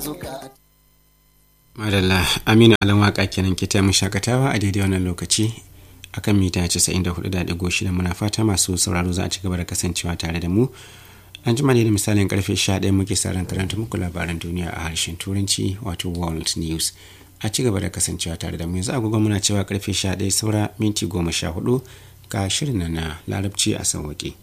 madalla aminu alan waka kenan ke taimu shakatawa a daidai wannan lokaci akan mita 94.6 muna fata masu sauraro za a ci gaba da kasancewa tare da mu an jima ne da misalin karfe 11 muke sauran karanta muku labaran duniya a harshen turanci wato world news a ci gaba da kasancewa tare da mu yanzu agogo muna cewa karfe 11 saura minti 14 ga shirin na larabci a sauwaƙe.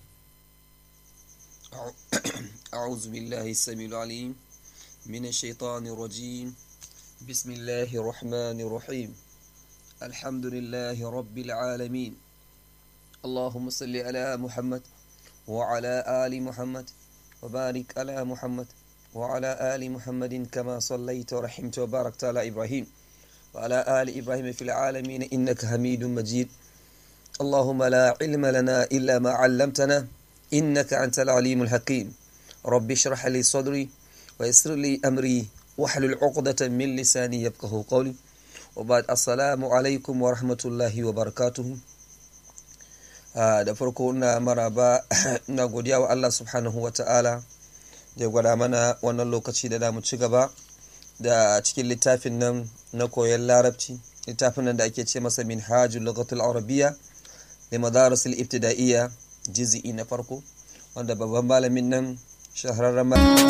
أعوذ بالله السميع العليم من الشيطان الرجيم بسم الله الرحمن الرحيم الحمد لله رب العالمين اللهم صل على محمد وعلى آل محمد وبارك على محمد وعلى آل محمد كما صليت ورحمت وباركت على إبراهيم وعلى آل إبراهيم في العالمين إنك حميد مجيد اللهم لا علم لنا إلا ما علمتنا إنك أنت العليم الحكيم رب اشرح لي صدري ويسر لي أمري واحلل عقدة من لساني يفقه قولي وبعد السلام عليكم ورحمة الله وبركاته da farko na maraba na godiya wa Allah subhanahu wa ta'ala da ya gwada mana wannan lokaci da damu ci gaba da cikin littafin nan na koyon larabci littafin nan da ake ce masa min hajjul lugatul arabiya da madarasul ibtida'iyya jizi'i na farko wanda babban malamin nan shahararren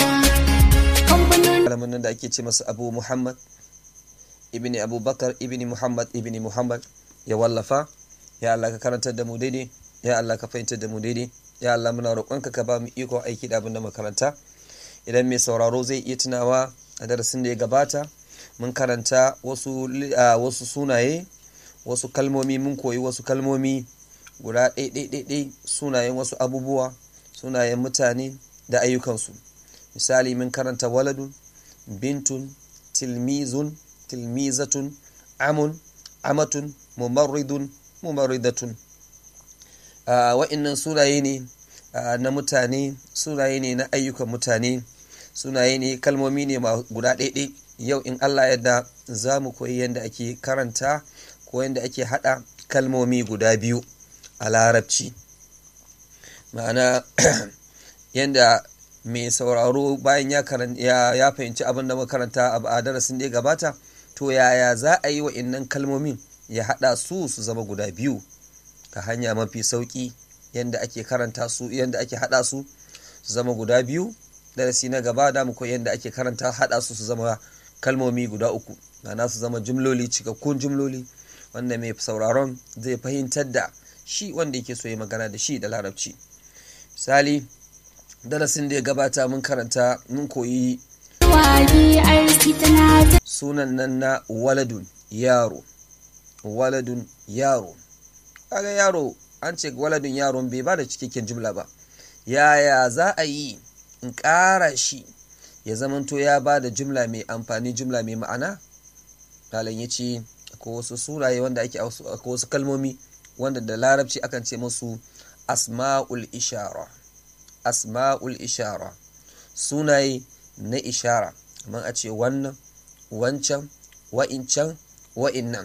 malamin nan da ake ce masa abu muhammad ibn abubakar ibn muhammad ibn muhammad ya wallafa ya Allah ka karantar da mu daidai ya Allah ka fahimtar da mu daidai ya Allah muna roƙonka ka ba mu iko aiki da abin da makaranta idan mai sauraro zai iya tunawa a darasin da ya gabata mun karanta wasu wasu sunaye wasu kalmomi mun koyi wasu kalmomi guda ɗaiɗaiɗaiɗai sunayen wasu abubuwa sunayen mutane da ayyukansu misali mun karanta waladun bintun tilmizun tilmizatun amun amatun mumarridun mumarridatun wa'innan sunaye ne na mutane sunaye ne na ayyukan mutane sunaye ne kalmomi ne guda ɗaiɗai yau in allah yadda za mu koyi yadda ake karanta ko yadda ake haɗa kalmomi guda biyu a larabci ma'ana yadda mai sauraro bayan ya fahimci abin da makaranta a darasin da ya gabata to yaya za a yi wa innan kalmomin ya haɗa su su zama guda biyu ta hanya mafi sauƙi yadda ake karanta su yadda ake haɗa su su zama guda biyu darasi na gaba da mu koyi yadda ake karanta haɗa su su zama kalmomi guda uku ma'ana su zama jumloli cikakkun jumloli wanda mai sauraron zai fahimtar da shi wanda yake so ya magana da shi da larabci misali darasin da ya gabata mun karanta mun koyi sunan nan na waladun yaro waladun yaro kaga yaro an ce waladun yaron bai ba da cikakken jumla ba yaya za a yi in ƙara shi ya zamanto ya ba da jumla mai amfani jumla mai ma'ana malam ya ce akwai wasu suraye wanda ake akwai wasu kalmomi wanda da larabci akan ce musu asma'ul ishara asma'ul ishara sunaye na ishara kamar a ce wannan wancan wa'incan wa'innan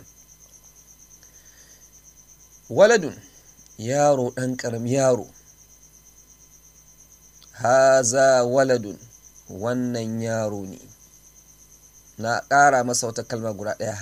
waladun yaro ɗan ƙaram yaro haza waladun wannan yaro ne na ƙara masa wata kalma guda ɗaya